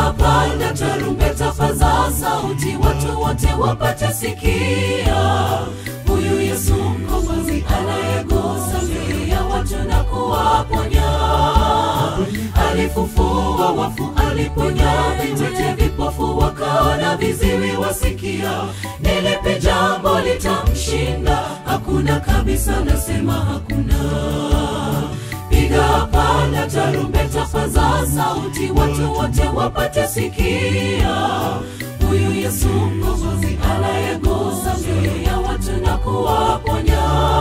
piga panda tarumbeta, paza sauti, watu wote wapate sikia. Huyu Yesu mkombozi anayegusa mioyo ya watu na kuwaponya. Alifufua wafu, aliponya viwete, vipofu wakaona, viziwi wasikia. Ni lipi jambo litamshinda? Hakuna kabisa, nasema hakuna piga panda tarumbeta, paza sauti, watu wote wapate sikia. Huyu Yesu mkombozi anayegusa mioyo ya watu na kuwaponya.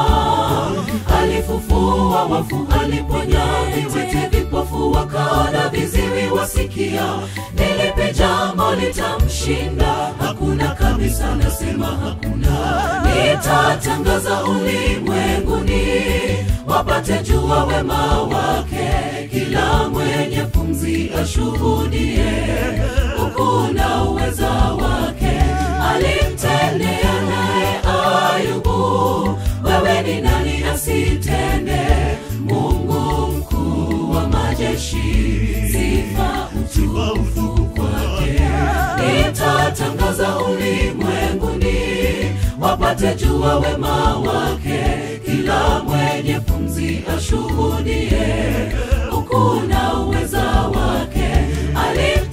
Alifufua wafu, aliponya viwete, vipofu wakaona, viziwi wasikia. Ni lipi jambo litamshinda? Hakuna kabisa, nasema hakuna. Nitatangaza ulimwenguni wapate jua wema wake, kila mwenye pumzi ashuhudie ukuu na uweza wake. Alimtendea naye Ayubu, wewe ni nani asitende? Mungu mkuu wa majeshi, sifa utukufu kwake. Nitatangaza ulimwenguni wapate jua wema wake, kila mwenye pumzi ashuhudie ukuu na uweza wake. Alim